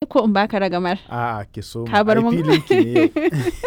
ko in baka ragamar A'a ki so Ka bar mun. filin ki ne yau.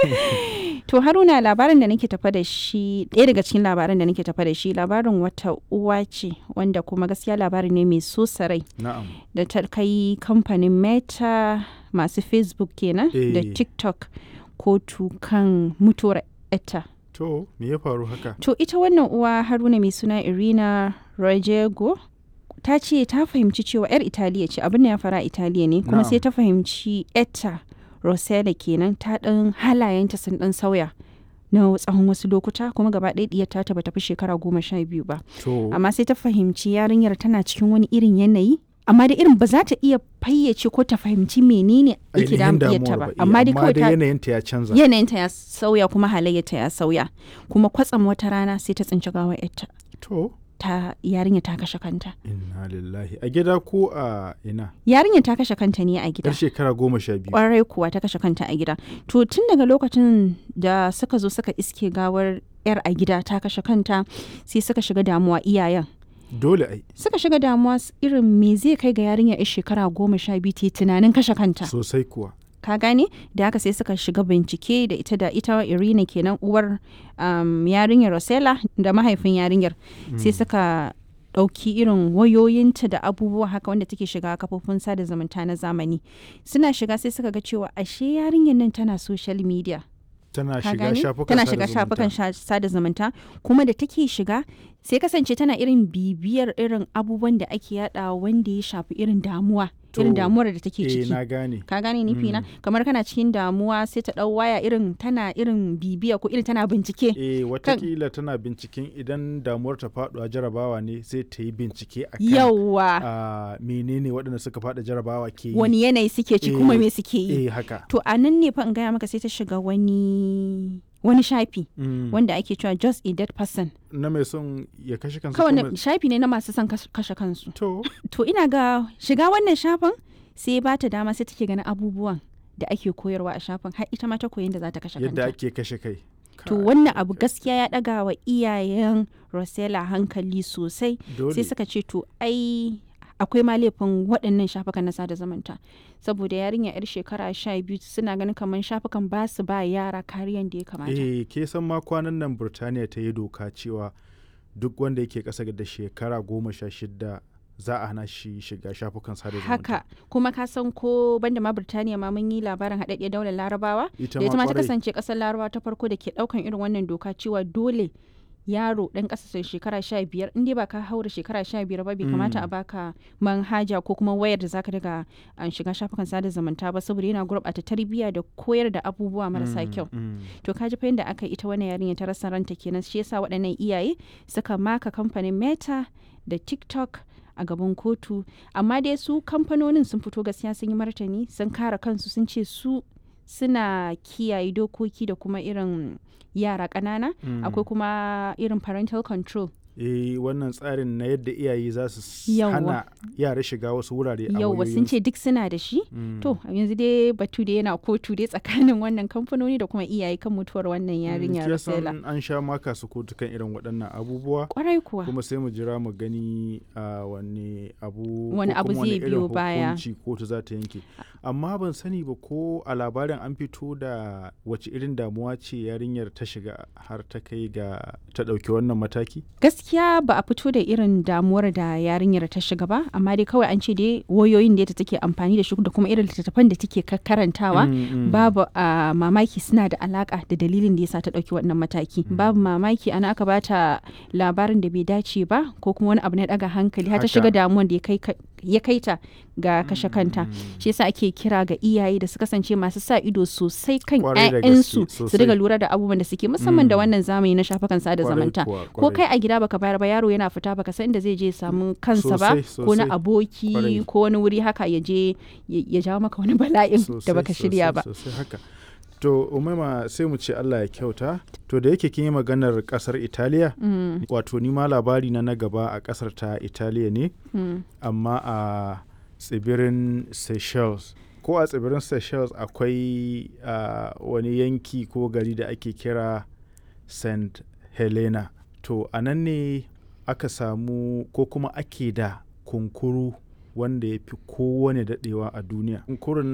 To Haruna labarin da nake tafa da shi ɗaya daga cikin labaran da nake tafa da shi labarin wata uwa ce wanda kuma gaskiya labari ne mai so sarai Na'am. da ta kai kamfanin Meta masu Facebook kenan da Eh. TikTok kotu kan mutuwar etta. To me ya faru haka? To ita wannan uwa Haruna mai suna Irina Rojego ta ce ta fahimci cewa 'yar Italiya ce abin da ya fara a Italiya ne kuma Na'am. sai ta fahimci etta Rosella kenan ta ɗan halayenta sun ɗan sauya na tsawon wasu lokuta kuma gaba ɗaya ɗiyar ta bata fi shekara goma sha biyu ba To amma sai ta fahimci yarinyar tana cikin wani irin yanayi amma da irin ba za ta iya fayyace ko ta fahimci menene yake ainihin damun ɗiyarta damuwar ba ba. eh, amma dai kawai ta yanayinta ya canza. yanayinta ya sauya kuma halayyarta ya sauya kuma kwatsam wata rana sai ta tsinci gawar yarta To ta yarinya ta kashe kanta inna lillahi a gida ko a ina? yarinya ta kashe kanta ne a gida Yar shekara goma sha biyu. kwarai kuwa ta kashe kanta a gida to tun daga lokacin da suka zo suka iske gawar yar a gida ta kashe kanta sai suka shiga damuwa iyayen Dole ai suka shiga damuwa s- irin me zai kai ga yarinya yar shekara goma sha biyu ta yi tunanin kashe kanta sosai kuwa. ka gane da haka sai suka shiga bincike da ita da ita irina kenan uwar um, yarinyar rosella da mahaifin yarinyar sai suka ɗauki irin wayoyinta da abubuwa haka wanda take shiga kafofin sada zumunta na zamani suna shiga sai suka ga cewa ashe yarinyar nan tana social media Tana ka shiga gane shafukan tana sada shiga zumunta. shafukan sha- sada zumunta kuma da take shiga sai kasance tana irin bibiyar irin abubuwan da ake yada wanda ya shafi irin damuwa irin To, damuwar da take Eh ciki na gane. ka gane nufi na kamar kana cikin damuwa sai ta dau waya irin tana irin bibiya ko irin tana bincike Eh watakila tana binciken idan damuwar ta faɗuwa jarabawa ne sai ta yi bincike a kan yawa a menene waɗanda suka faɗa jarabawa ke yi. wani yanayi suke ci Eh, kuma me suke yi Eh haka. to a nan ne fa in gaya maka sai ta shiga wani wani shafi Mm. wanda ake cewa just a dead person Na mai son ya kashe kansa kawai kuma- na- shafi ne na masu son kas- kashe kansu To to ina ga shiga wannan shafin sai ba ta dama sai take ganin abubuwan da ake koyarwa a shafin har ita ma ta koyi da za ta kashe yadda kanta ake kashe kai. to Kai, wannan abu gaskiya ya daga wa iyayen Rosella hankali sosai dole. sai suka ce to ai akwai ma laifin waɗannan shafukan na sada zumunta saboda yarinya yar shekara sha biyu suna ganin kamar shafukan ba su ba yara kariyan da ya kamata Eh ke san ma kwanan nan Burtaniya ta yi doka cewa duk wanda yake ƙasa da shekara goma sha shida za a hana shi shiga shafukan sada zumunta. haka kuma ka san ko banda ma Birtaniya ma mun yi labarin haɗaɗɗiyar daular larabawa Ita da ita ma ta kwarai. kasance ƙasar larabawa ta farko da ke ɗaukan irin wannan doka cewa dole yaro ɗan ƙasa shekara sha biyar in dai ba ka haura shekara sha biyar ba bai kamata a baka manhaja ko kuma wayar da zaka daga an shiga shafukan sada zumunta ba saboda yana gurɓata tarbiyya da koyar da abubuwa marasa kyau Mm. to ka ji fa yadda aka yi ita wannan yarinya ta rasa ranta kenan shi yasa waɗannan iyaye suka maka kamfanin meta da tiktok a gaban kotu amma dai su kamfanonin sun fito gaskiya sun yi martani sun kare kansu sun ce su suna kiyaye dokoki da kuma irin yara ƙanana Mm. akwai kuma irin parental control Eh wannan tsarin na yadda iyaye za su s- Yawwa. hana yara shiga wasu wurare a yauwa sun wayoyinsu. ce duk suna da shi Mm. to yanzu dai batu da yana kotu dai tsakanin wannan kamfanoni da kuma iyaye kan mutuwar wannan yarinya Kin san Rosella an sha maka su kotu kan irin waɗannan abubuwa kwarai kuwa kuma sai mu jira mu gani a wani abu Wani ko abu kuma zai irin biyo baya. hukunci kotu za ta yanke amma ban sani ba ko a labarin an fito da wace irin damuwa ce yarinyar ta shiga har ta kai ga ta ɗauki wannan mataki gaskiya ba a fito da irin damuwar da yarinyar ta shiga ba amma dai kawai an ce dai wayoyin da take amfani da shi da kuma irin littattafan da take ka- karantawa Mm, mm. babu a mamaki suna da alaka da dalilin da yasa ta ɗauki wannan mataki babu mamaki ana aka bata labarin da bai dace ba ko kuma wani abu na ɗaga hankali har ta Haka. shiga damuwan da ya kai ka- ya kai ta ga kashe kanta shi yasa ake kira ga iyaye da su kasance masu sa ido sosai kan Kwarai da 'ya'yansu gaske, su riga sosai. lura da abubuwan da suke musamman da Mm. wannan zamani na shafukan sada Kwarai zumunta kuwa, ko kwarai. kai a gida baka bayar ba yaro yana fita baka san inda zai je ya samu kansa ba Sosai, ko na sosai. aboki Kwarai. ko wani wuri haka ya je ya ya jawo maka wani bala'in da Sosai, baka shirya sosai, ba sosai haka to umaima sai mu ce Allah ya kyauta to da yake kin yi maganar kasar Italiya Mm, wato ni ma labari na na gaba a kasar ta Italiya ne mm. amma a tsibirin Seychelles ko a tsibirin Seychelles akwai a, wani yanki ko gari da ake kira St. Helena to a nan ne aka samu ko kuma ake da kunkuru wanda ya fi kowane daɗewa a duniya kunkurun